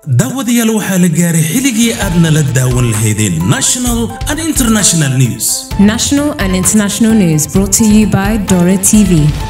daawadayaal waxaa la gaaray xilligii aad nala daawan lahaydeen national and international news National and international news brought to you by Dora TV.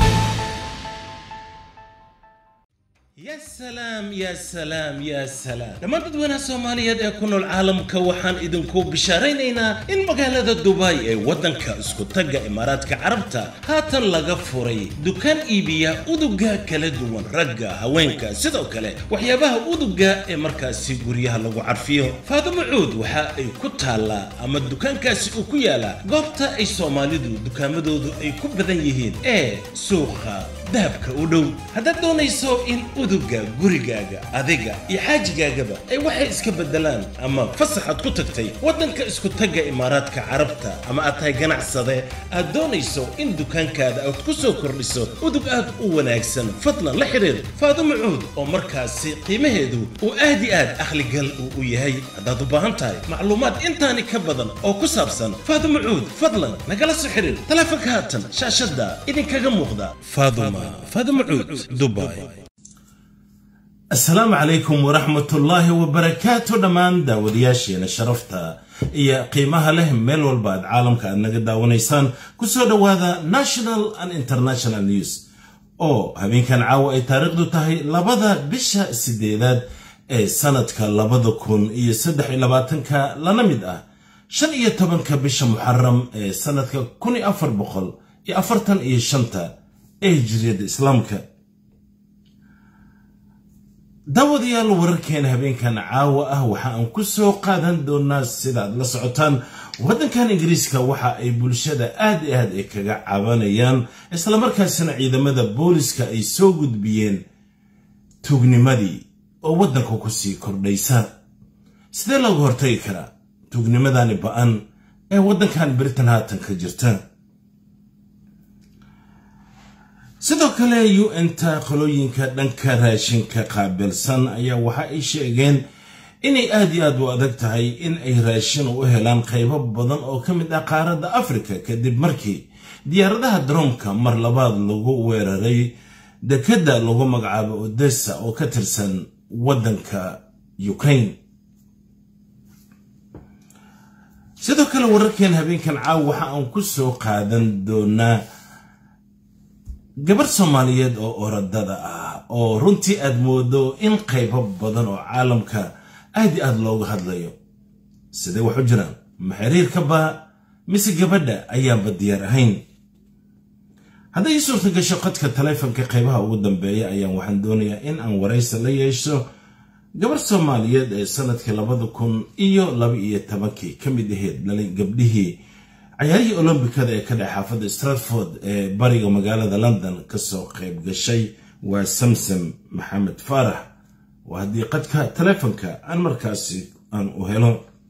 ya salaam ya salaam ya salaam dhammaan dadweynaha soomaaliyeed ee ku nool caalamka waxaan idinku bishaaraynaynaa in magaalada dubai ee waddanka isku tagga imaaraadka carabta haatan laga furay dukaan iibiya uduga kala duwan ragga haweenka sidoo kale waxyaabaha uduga ee markaasi guryaha lagu carfiyo faadimo cuud waxa ay ku taallaa ama dukaankaasi uu ku yaalaa goobta ay soomaalidu dukaamadoodu ay ku badan yihiin ee suuqa dahabka u dhow haddaad doonayso in uduga gurigaaga adiga iyo xaajigaagaba ay waxay iska beddelaan ama fasaxaad ku tagtay waddanka isku tagga imaaraadka carabta ama aad tahay ganacsade aad doonayso in dukaankaada aad ku soo kordhiso udug aad u wanaagsan fadlan la xidhiir faadimo cuud oo markaasi qiimaheedu uu aad i aad akhligal uu u yahay haddaad u baahan tahay macluumaad intaani ka badan oo ku saabsan faadimo cuud fadlan nagala soo xidhiir taleefanka haatan shaashadda idinkaga muuqda faaduma faadimo cuud dubai asalaamu calaykum waraxmatullaahi wabarakaatu dhammaan daawadayaasheena sharafta iyo qiimaha leh meel walba aad caalamka aad naga daawanaysaan kusoo dhowaada national and international news oo habeenkan caawa ay taariikhdu tahay labada bisha sideedaad ee sanadka labada kun iyo saddex iyo labaatanka lana mid ah shan iyo tobanka bisha muxaram ee sanadka kun iyo afar boqol iyo afartan iyo shanta ee hijriyadda islaamka daawadayaal wararkeena habeenkan caawa ah waxa aan ku soo qaadan doonaa sida aad la socotaan waddankan ingiriiska waxa ay bulshada aad i aad ay kaga cabanayaan islamarkaasina ciidamada booliska ay soo gudbiyeen tuugnimadii oo waddanka kusii kordhaysa sidee looga hortagi karaa tuugnimadani ba-an ee waddankan britain haatan ka jirta sidoo kale un-ta qolooyinka dhanka raashinka qaabilsan ayaa waxa ay sheegeen inay aad iyo aad u adag tahay in ay raashin u helaan qaybo badan oo ka mid ah qaaradda afrika kadib markii diyaaradaha daroomka mar labaad lagu weeraray dekedda lagu magacaabo odessa oo ka tirsan waddanka ukraine sidoo kale wararkeen habeenkan caaw waxa aan ku soo qaadan doonaa gabar soomaaliyeed oo orodada ah oo runtii aad moodo in qaybo badan oo caalamka aad i aad looga hadlayo sidee wax u jiraan ma xiriirkaba mise gabadha ayaanba diyaar ahayn hadday ii suurta gasho qadka taleefonka qaybaha ugu dambeeya ayaan waxaan doonayaa in aan waraysi la yeesho gabar soomaaliyeed ee sanadkii labada kun iyo laba iyo tobankii ka mid ahayd dhalin gabdhihii cayaarihii olombikada ee ka dhex xaafadda stratford ee bariga magaalada london kasoo qayb gashay waa samsam maxamed faarax waa haddii qadka taleefonka aan markaasi aan u helo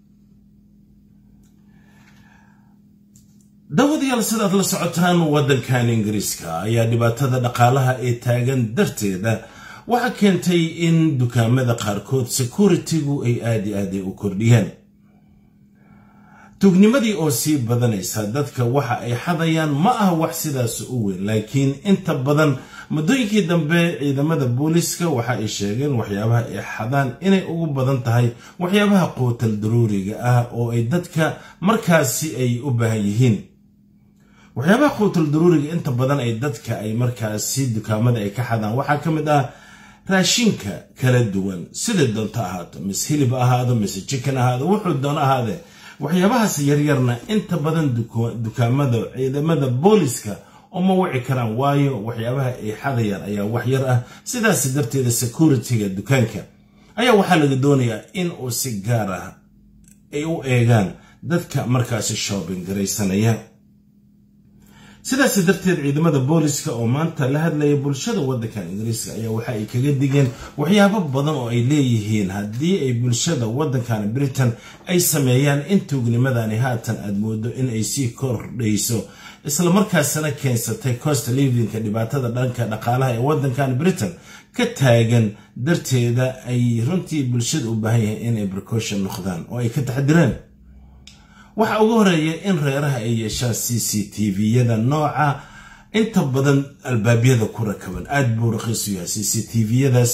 daawadayaal sidaad la socotaan waddankan ingiriiska ayaa dhibaatada dhaqaalaha ee taagan darteeda waxaa keentay in dukaamada qaarkood security-gu ay aad i aad ay u kordhiyaan tuugnimadii oo sii badanaysa dadka waxa ay xadayaan ma aha wax sidaas u weyn laakiin inta badan muddooyinkii dambe ciidamada booliska waxa ay sheegeen waxyaabaha ay xadaan inay ugu badan tahay waxyaabaha quutal daruuriga ah oo ay dadka markaasi ay u baahan yihiin waxyaabaha quutal daruuriga inta badan ay dadka ay markaasi dukaamada ay ka xadaan waxaa ka mid ah raashinka kala duwan siday doonto ahaato mise hilib ahaado mise jikan ahaado wuxuu doono ahaadee waxyaabahaas yaryarna inta badan dukaamada ciidamada booliska uma wici karaan waayo waxyaabaha ay xadayaan ayaa wax yar ah sidaas darteeda security-ga dukaanka ayaa waxaa laga doonayaa in uu si gaar ah ay u eegaan dadka markaasi shoobin garaysanaya sidaas darteed ciidamada booliska oo maanta la hadlaya bulshada waddankan ingiriiska ayaa waxa ay kaga digeen waxyaabo badan oo ay leeyihiin haddii ay bulshada waddankan britain ay sameeyaan in tuugnimadani haatan aad moodo in ay sii kordhayso islamarkaasna keensatay cost livinka dhibaatada dhanka dhaqaalaha ee waddankan britain ka taagan darteeda ay runtii bulshada u baahan yahay inay precaution noqdaan oo ay ka taxdireen waxaa ugu horeeya in reeraha ay yeeshaan c c t v-yada nooca inta badan albaabyada ku rakaban aad buu raqiisu yahay c c t v-yadaasi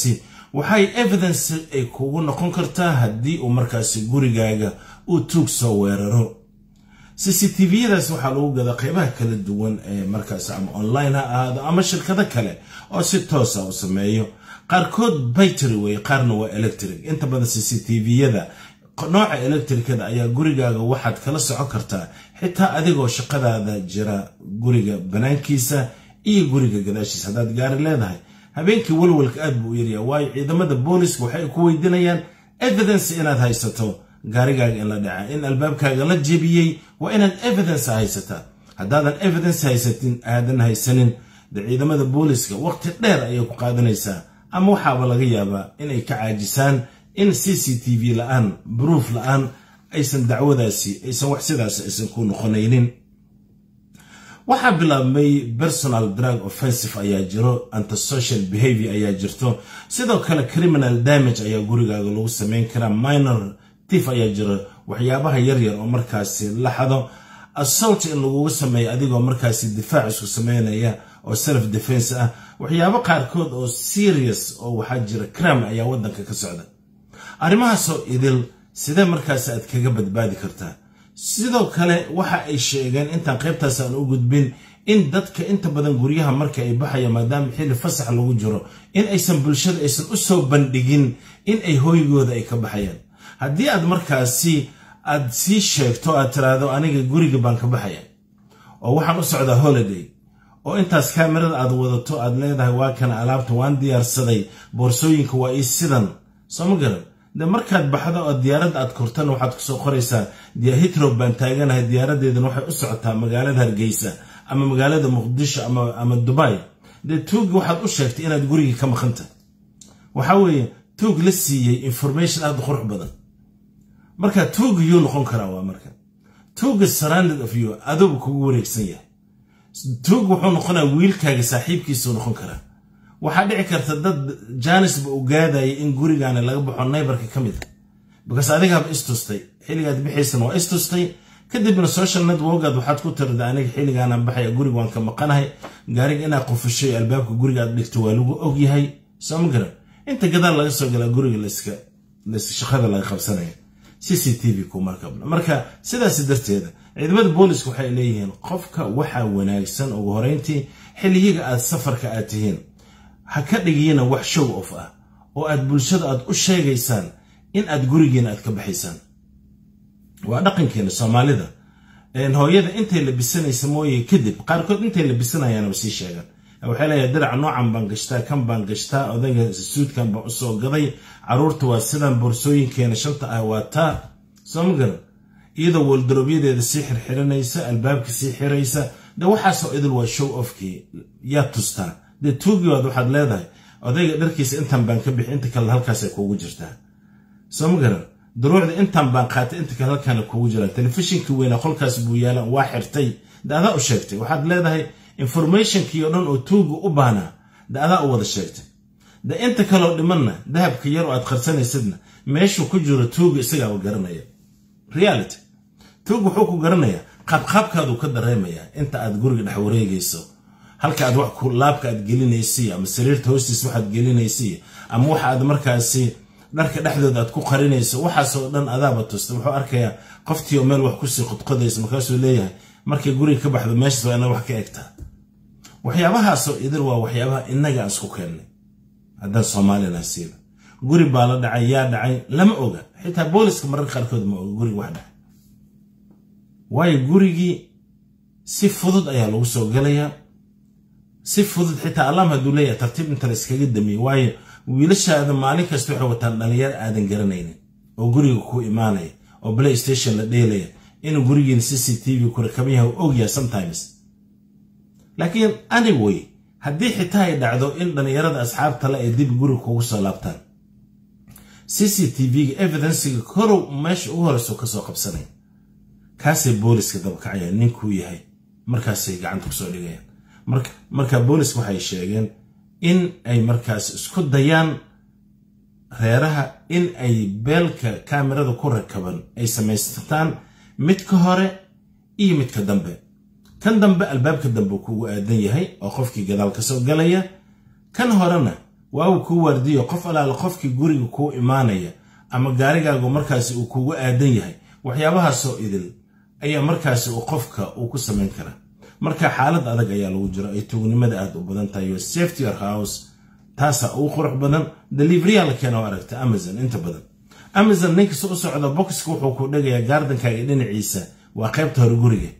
waxay evidence ay kugu noqon kartaa haddii uu markaasi gurigaaga uu tuug soo weeraro cctviyadaas waxaa lagu gadaa qeybaha kala duwan ee markaas ama online ha ahaado ama shirkado kale oo si toosa u sameeyo qaarkood baytary wey qaarna waa electric inta badan cctviyada nooca electricada ayaa gurigaaga waxaad kala socon kartaa xitaa adigoo shaqadaada jira guriga banaankiisa iyo guriga gadaashiisa haddaad gaari leedahay habeenkii walwalka aad buu u yaryaa waayo ciidamada booliska waxay ku weydiinayaan evidence inaad haysato gaarigaaga in la dhaca in albaabkaaga la jebiyey waa inaad evidence haysataa haddaadan evidence haysatin aadan haysanin de ciidamada booliska waqti dheer ayay ku qaadanaysaa ama waxaaba laga yaabaa inay ka caajisaan in c c t v la-aan bruuf la-aan aysan dacwadaasi aysan wax sidaas aysan ku noqonaynin waxaa bilaabmay personal drug offensive ayaa jiro antisocial behavior ayaa jirto sidoo kale criminal damage ayaa gurigaaga lagu samayn karaa minor tif ayaa jiro waxyaabaha yaryar oo markaasi la xado assault in lagugu sameeyo adigoo markaasi difaac isku sameynaya oo self defense ah waxyaabo qaarkood oo serious oo waxaa jira crime ayaa waddanka ka socda arrimahaasoo idil sidee markaasi aad kaga badbaadi kartaa sidoo kale waxa ay sheegeen intaan qaybtaas aan u gudbin in dadka inta badan guryaha marka ay baxayaan maadaama xilli fasax lagu jiro in aysan bulshada aysan u soo bandhigin in ay hooygooda ay ka baxayaan haddii aad markaasi aad sii sheegto aad tiraahdo aniga guriga baan ka baxaya oo waxaan u socdaa holiday oo intaas kaamirada aad wadato aad leedahay waa kana alaabta waan diyaarsaday boorsooyinka waa ii sidan soo ma garan de markaad baxdo oo diyaaradda aad kortana waxaad kusoo qoraysaa hitrob baan taaganahay diyaaradeedana waxay u socotaa magaalada hargeysa ama magaalada muqdisho ama dubai dee tuugi waxaad u sheegtay inaad gurigii ka maqanta waxa weeye tuug la siiyey information aad u qurux badan marka tuuga yuu noqon karaa waa marka tuuga surrounded of you adugu kugu wareegsan yahay tuug wuxuu noqonaa wiilkaaga saaxiibkiisuu noqon karaa waxaa dhici karta dad jaanisba u gaadaya in gurigaani laga baxo naybarka ka mid a bakaas adigaaba istustay xilligaad bixaysana waa istustay kadibna social networkaad waxaad ku tirada aniga xilligaanaan baxaya guriga waan ka maqanahay gaariga inaad qufushay albaabka guriga aad dhigto waa lagu og yahay soo ma garan inta gadaal laga soo galaa guriga shaqada laga qabsanaya c c t v kumarkabna marka sidaas darteeda ciidamada booliska waxay leeyihiin qofka waxaa wanaagsan ugu horeyntii xilliyiga aad safarka aad tihiin ha ka dhigiyina wax show of ah oo aad bulshada aad u sheegaysaan in aad gurigiina aad ka baxaysaan waa dhaqankeena soomaalida hooyada intay labisanaysa mooye kadib qaarkood intay labisanayaanaba sii sheegan waxay leeyahay diraca noocan baan gashtaa kan baan gashtaa odayga suudkan baan usoo gaday caruurta waa sidan boorsooyinkeena shanta ah waa taa soo ma garan iyadoo waldarobyadeeda sii xirxiranaysa albaabka sii xiraysa de waxaasoo idil waa show offkii yaad tustaa dee tuugiwaad waxaad leedahay odayga dharkiisa intan baan ka bixi inta kale halkaasay kuugu jirtaa soo ma garan daruucda intan baan qaatay inta kale halkaana kuugu jiraan telefishinkii weynaa qolkaas buu yaalan waa xirtay de adaa u sheegtay waxaad leedahay informationkii oo dhan oo tuuga u baanaa de adaa u wada sheegtay de inta kaleo dhimanna dahabka yar oo aad qarsanaysadna meeshuu ku jiro tuuga isagaaba garanaya reality tuug wuxuu ku garanayaa qaabqaabkaaduu ka dareemayaa inta aad guriga dhex wareegayso halka aad wax laabka aad gelinaysiy ama sariirta hoostiis waxaad gelinaysiy ama waxa aad markaasi dharka dhexdooda aad ku qarinayso waxaasoo dhan adaaba tusta wuxuu arkayaa qoftii oo meel wax kusii qodqodaysa markaasuu leeyahay markay guriga ka baxdo meeshaas waa inaad wax ka egtaa waxyaabahaasoo idil waa waxyaabaha innaga aan isku keennay haddaan soomaalina siiba guri baa la dhacay yaa dhacay lama oga xitaa booliska mararka qaarkood ma oga guriga wax dhacay waayo gurigii si fudud ayaa lagu soo galayaa si fudud xitaa allaam hadduu leeyahay tartiib inta la iskaga damiyey waayo wiilashaada maalin kasta waxay wataan dhalinyar aadan garanaynin oo guriga ku imaanaya oo play station la dheelaya inuu gurigiina c c t v ku rakaban yahay u ogyahay sometimes laakiin anyway haddii xitaa ay dhacdo in dhallinyarada asxaabta le ay dib guriga kugu soo laabtaan c c t v-ga evidensiga korow meesha ugu horeyso kasoo qabsanaya kaasay booliska dabakacayaan ninkuu yahay markaasay gacanta kusoo dhigayaan marka booliska waxay sheegeen in ay markaas isku dayaan reeraha in ay beelka kaamirada ku rakaban ay samaysataan midka hore iyo midka dambe kan dambe albaabka dambe kugu aadan yahay oo qofkii gadaal ka soo galaya kan horena waa uu kuu waardiyo qof alaala qofkii guriga kuu imaanaya ama gaarigaagu markaasi uu kugu aadan yahay waxyaabahaasoo idil ayaa markaasi uu qofka uu ku samayn karaa marka xaalad adag ayaa lagu jiro ay tuugnimada aad u badan tahay yo safety your house taasaa ugu qurux badan deliverya la keena oo aragta amazon inta badan amazon ninkasta u socda boxka wuxuu ku dhegayaa gaardankaaga dhinaciisa waa qaybta hore guriga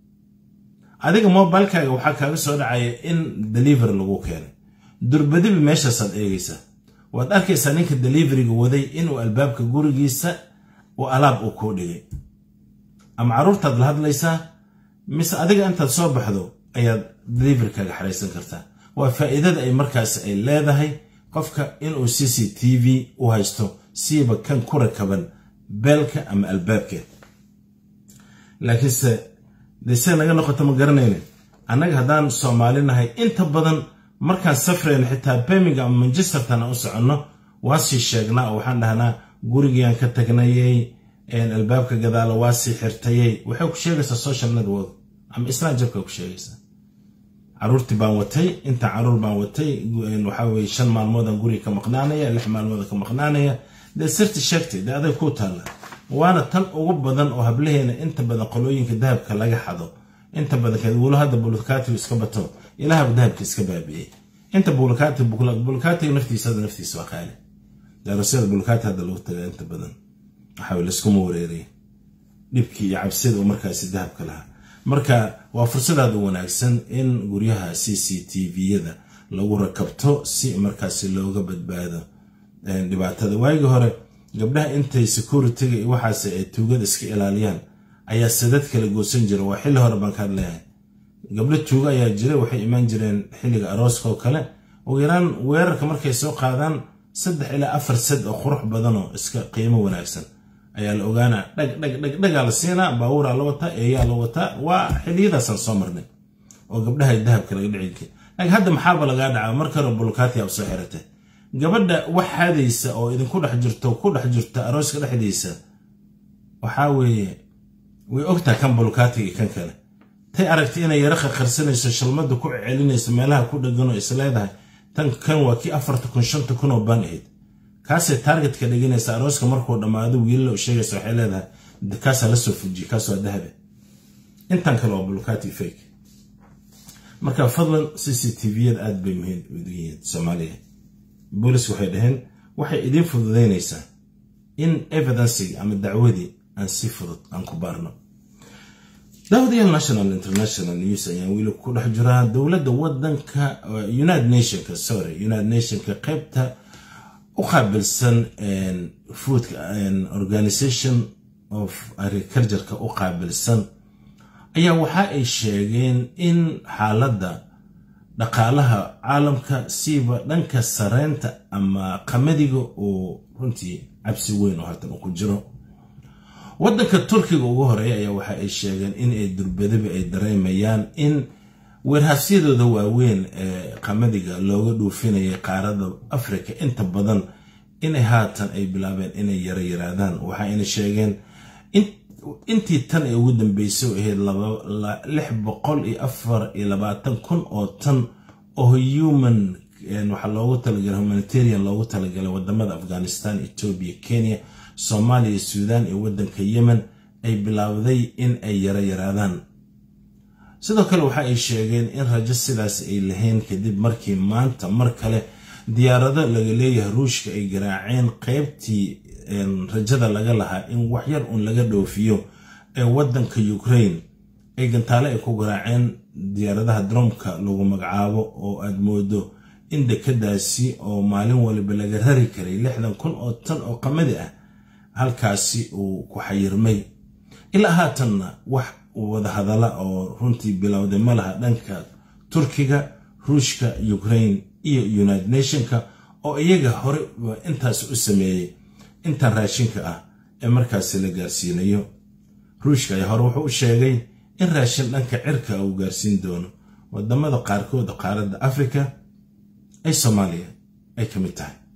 adiga mobilkaaga waxaa kaaga soo dhacaya in delivery lagu keenay durbadiba meeshaasaad eegaysaa waad arkaysaa ninka deliveriga waday inuu albaabka gurigiisa uu alaab uu kuu dhigay ama carruurtaad la hadlaysaa mise adiga intaad soo baxdo ayaad deliverykaaga xaraysan kartaa waa faa'iidada ay markaasi ay leedahay qofka inuu c c t v u haysto siiba kan ku rakaban beelka ama albaabka laakiinse dese naga noqoto ma garanaynin annaga haddaan soomaali nahay inta badan markaan safrayna xitaa birmingham ama manchestertan aan u soconno waa sii sheegnaa oo waxaan dhahnaa gurigiiaan ka tagnayay albaabka gadaala waa sii xirtayay waxay ku sheegaysaa social network ama isnaajabka ku sheegaysaa caruurtii baan watay intaan caruur baan watay waxaa weye shan maalmoodaan guriga ka maqnaanaya lix maalmooda ka maqnaanaya dee sirti sheegtay dee aday kuu taalla waana tan ugu badan oo hablaheena inta badan qolooyinka dahabka laga xado inta badan wulu hadda bulukati iska bato ilaahaba dahabka iska baabi'ey inta bulukati bulukatiga naftiisa hadda naftiisa waa qaali daarosyada bulukati hadda lagu taga inta badan waxaa layskuma wareeraya dhibkii iyo cabsida oo markaasi dahabka lahaa marka waa fursadaad u wanaagsan in guryaha c c t v-yada lagu rakabto si markaasi looga badbaado dhibaatada waagii hore gabdhaha intay security-ga iyo waxaas ay tuugada iska ilaaliyaan ayaa sadad kala goosan jira waa xilli hore baan ka hadleeyahay gabdho tuugo ayaa jira waxay imaan jireen xilliga arooska oo kale ugu yaraan weerarka markay soo qaadaan saddex ilaa afar sad oo qurux badanoo iska qiimo wanaagsan ayaa la ogaanaa dhag dhag dhag dhagaa la siinaa baabuuraa la wataa eeyaa la wataa waa xilliyadaasaan soo marnay oo gabdhaha dahabka laga dhici jiray laakiin hadda maxaaba lagaa dhacaa marka hore bulkaati aad soo xiratay gabadha wax haadaysa oo idinku dhex jirto ku dhex jirta arooska dhexdiisa waxaa weeye way ogtaa kan bulkaatiga kan kale tay aragtay inay yaro qarqarsanayso shalmada ku celinayso meelaha ku dhagan oo is leedahay tan kan waa kii afarta kun shanta kun oo baan ahayd kaasay taargetka dhiganaysa arooska markuu dhammaado wiilala u sheegaysa waxay leedahay kaasaa la soo fujiye kaas waa dahabe intan kale waa bulkaati fake marka fadlan c c t v-yada aad bay muhiim ugu yihiin soomaaliya boolis waxay dhaheen waxay idiin fududaynaysaa in evidencigi ama dacwadii aan si fudud aan ku baarno daawadayaal national international news ayaan weli ku dhex jiraa dowladda wadanka united nationka sorry united nationka qaybta u qaabilsan food organization of agricultureka u qaabilsan ayaa waxa ay sheegeen in xaaladda dhaqaalaha caalamka siiba dhanka sareynta ama qamadiga uu runtii cabsi weyn oo haatan uu ku jiro waddanka turkiga ugu horeeya ayaa waxa ay sheegeen in ay durbadaba ay dareemayaan in weerhaasyadooda waaweyn ee qamadiga looga dhuufinayay qaarada afrika inta badan inay haatan ay bilaabeen inay yara yaraadaan waxa ayna sheegeen intii tan ee ugu dambeysay oo ahayd lix boqol iyo afar iyo labaatan kun oo tan oo human waxaa loogu talagalay humanitarian loogu talagalay wadamada afghanistan etoobiya kenya soomaaliya suudaan iyo waddanka yemen ay bilaawday in ay yara yaraadaan sidoo kale waxa ay sheegeen in rajo sidaas ay lahayn kadib markii maanta mar kale diyaarado laga leeyahay ruushka ay garaaceen qaybtii rajada laga lahaa in waxyar uun laga dhoofiyo ee waddanka ukraine ay gantaale ay ku garaaceen diyaaradaha dromka lagu magacaabo oo aad moodo in dekadaasi oo maalin waliba laga rari karay lixdan kun oo tan oo qamadi ah halkaasi uu ku xayirmay ilaa haatanna wax wadahadala oo runtii bilowday ma laha dhanka turkiga ruushka ukraine iyo united nationka oo iyaga hore intaas u sameeyey intan raashinka ah ee markaasi la gaarsiinayo ruushka ayaa hore wuxuu u sheegay in raashin dhanka cirka uu gaarsiin doono wadamada qaarkood qaaradda afrika ay soomaaliya ay ka mid tahay